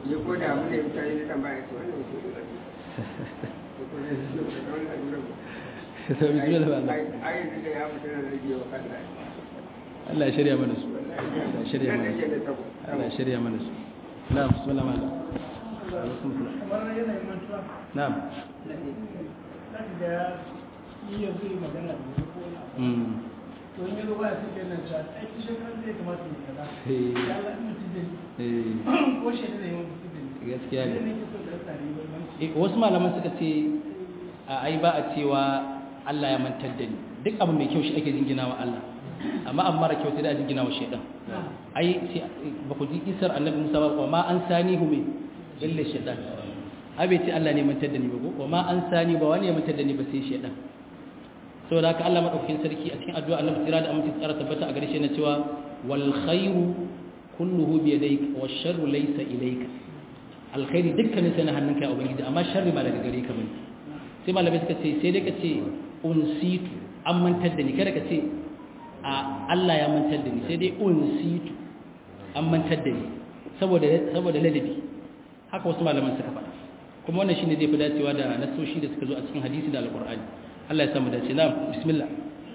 S2: ya ko da abin da ya mutane da tambaya ce wannan wasu ne ko ko ne su ne da wannan lura ba
S1: to bismillah ba Allah
S2: ai da ya fita da rage wa kalla
S1: Allah ya shirya mana su Allah ya shirya mana su
S2: da tabo
S1: Allah ya shirya mana su na'am bismillah ma alaikum salam
S3: kamar yanayin mantuwa
S1: na'am
S3: zaka ga iya zai magana da wani ko wani abu
S1: mm
S3: to in yazo baya sai kenan cewa ai kishe kan zai kamata ya kaza
S1: Eh.
S3: ya Allah in mutum zai
S1: eh
S3: ko shi da yawan mutum zai
S1: gaskiya ne
S3: ne ke so da tsari wannan
S1: Eh, wasu malaman suka ce a ai ba a cewa Allah ya mantar da ni duk abu mai kyau shi ake jingina wa Allah amma abu mara kyau sai da a jingina wa shaidan ai sai ba ku ji isar annabi Musa ba wa ma an sani hu me illa shaidan ai bai ce Allah ne mantar da ni ba ko wa ma an sani ba wani ya mantar da ni ba sai shaidan saboda haka Allah madaukakin sarki a cikin addu'a annabi tsira da aminci tsara tabbata a gare shi na cewa wal khairu kulluhu bi yadayka wash sharru laysa ilayka alkhairi dukkanin sai na hannunka ya ubangiji amma sharri ba daga gare ka bane sai malamai suka ce sai dai ka ce unsitu an mantar da ni kada ka ce a Allah ya mantar da ni sai dai unsitu an mantar da ni saboda saboda ladabi haka wasu malaman suka faɗa kuma wannan shine zai fi dacewa da nasoshi da suka zo a cikin hadisi da alqur'ani Allah ya samu dace na'am bismillah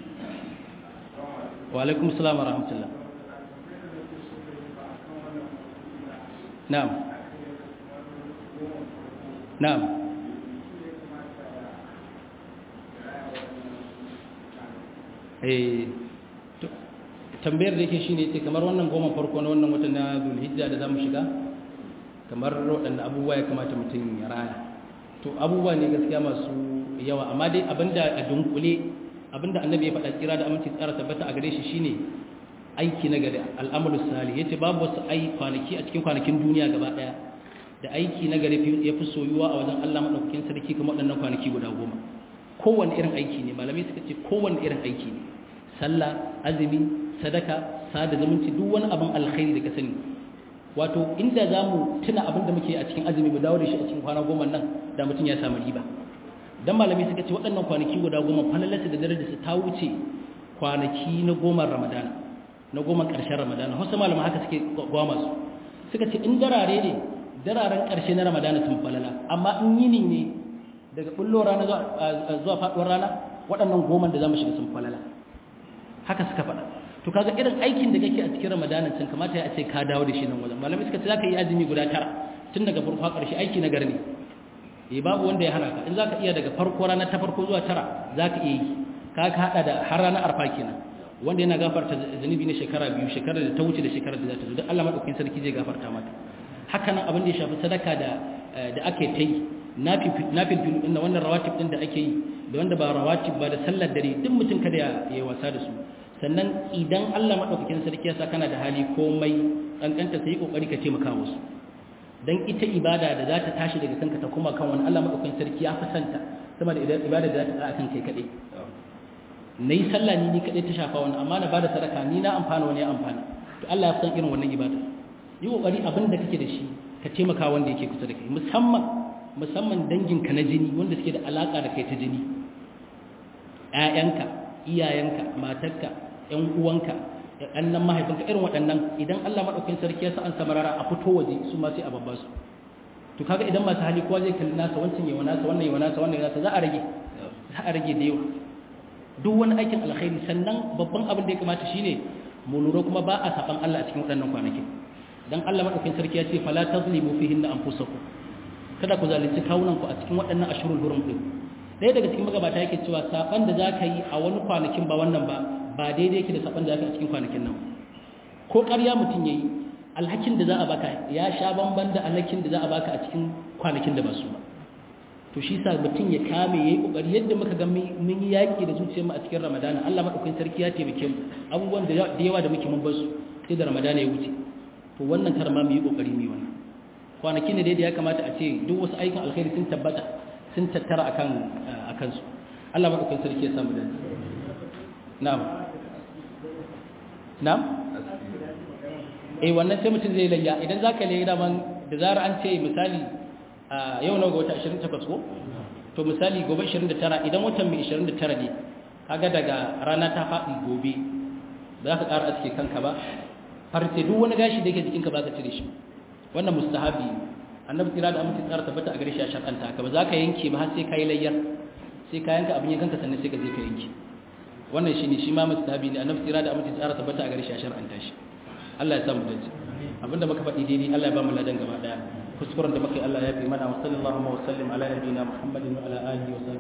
S1: wa alaikum assalam wa rahmatullah na'am na'am eh to- tambayar da yake shine yace kamar wannan goma farko na wannan watan na Zulhijja da zamu shiga kamar waɗannan abubuwa ya kamata mutum ya raya to abubuwa ne gaskiya masu yawa amma dai abinda a dunkule abinda annabi ya faɗa kira da aminci tsara tabbata a gare shi shine aiki na gari al'amalu salih yace babu wasu ai kwanaki a cikin kwanakin duniya gaba daya da aiki na gari ya fi soyuwa a wajen Allah madaukakin sarki kuma waɗannan kwanaki guda goma kowanne irin aiki ne malamai suka ce kowanne irin aiki ne sallah azumi sadaka sada zumunci duk wani abin alkhairi da ka sani wato inda za mu tuna abin da muke a cikin azumi mu dawo da shi a cikin kwana goma nan da mutum ya samu riba dan malamai suka ce waɗannan kwanaki guda goma falalarsa da darajarsa ta wuce kwanaki na goma ramadana na goma ƙarshen ramadana wasu malamai haka suke goma su suka ce in darare ne dararen ƙarshe na ramadana sun falala amma in yini ne daga bullo rana zuwa faɗuwar rana waɗannan goman da za mu shiga sun falala haka suka faɗa to kaga irin aikin da kake a cikin ramadanan can kamata ya ce ka dawo da shi nan wajen malamai suka ce za ka yi azumi guda tara tun daga farko har ƙarshe aiki na gari ne eh babu wanda ya hana ka in za ka iya daga farko rana ta farko zuwa tara za ka iya yi ka ka haɗa da har ranar arfa kenan wanda yana gafarta zunubi na shekara biyu shekarar da ta wuce da shekarar da za ta zo don Allah maɗaukakin sarki zai gafarta maka haka nan abin da ya shafi sadaka da da ake ta yi nafil filu ɗin da wannan rawatib ɗin da ake yi da wanda ba rawatib ba da sallar dare duk mutum kada ya yi wasa da su sannan idan Allah maɗaukakin sarki ya sa kana da hali komai ƙanƙanta sai yi ƙoƙari ka taimaka musu don ita ibada da za ta tashi daga kanka ta kuma kan wani Allah maɗaukakin sarki ya fi santa sama da ibada da za ta tsaya kan kai kaɗai na yi sallah ni ni kaɗai ta shafa wani amma na ba da sadaka ni na amfana wani ya amfana to Allah ya fi san irin wannan ibada yi ƙoƙari abin da kake da shi ka taimaka wanda yake kusa da kai musamman musamman danginka na jini wanda suke da alaƙa da kai ta jini ‘ya'yanka iyayenka matarka ‘yan uwanka ɗannan mahaifinka irin waɗannan idan Allah maɗaukin sarki ya sa an samarara a fito waje su ma sai a babba su to kaga idan masu hali kowa zai kalli nasa wancan yawa nasa wannan yawa nasa wannan yawa nasa za a rage za a rage da yawa duk wani aikin alkhairi sannan babban abin da ya kamata shine mu lura kuma ba a saban Allah a cikin waɗannan kwanakin dan Allah maɗaukin sarki ya ce fala tazlimu fihinna anfusakum kada ku zalunci kawunan ku a cikin waɗannan ashurul hurum din ɗaya daga cikin magabata yake cewa saban da zaka yi a wani kwanakin ba wannan ba ba daidai yake da saban da zaka yi a cikin kwanakin nan ko ƙarya mutum yayi alhakin da za a baka ya sha bamban da alhakin da za a baka a cikin kwanakin da ba su ba to shi sa mutum ya kame yayi kokari yadda muka ga mun yi yaki da zuciyar mu a cikin ramadana Allah madaukakin sarki ya taimake mu abubuwan da yawa da muke mun bar su sai da ramadana ya wuce to wannan karma mu yi kokari mu yi wannan kwanaki ne da ya kamata a ce duk wasu aikin alkhairi sun tabbata sun tattara akan akan su Allah madaukakin sarki ya samu da na'am na'am eh wannan sai mutum zai layya idan zaka layya da man da zara an ce misali yau na ga wata 28 ko to misali gobe 29 idan watan mai 29 ne kaga daga rana ta faɗi gobe za ka ƙara aske kanka ba farce duk wani gashi da yake jikinka ba ka cire shi wannan mustahabi annabi tsira da aminci tsara tabbata a gare shi a shar'anta ka ba za ka yanke ba har sai ka yi layyar sai ka yanka abin yankanka sannan sai ka je ka yanke wannan shine shi ma mustahabi ne annabi tsira da aminci tsara tabbata a gare shi a shar'anta shi Allah ya samu dace abinda muka faɗi daidai Allah ya ba mu ladan gaba daya kuskuren da muka yi Allah ya fi mana wa sallallahu wa sallim ala nabiyina Muhammadin wa ala alihi wa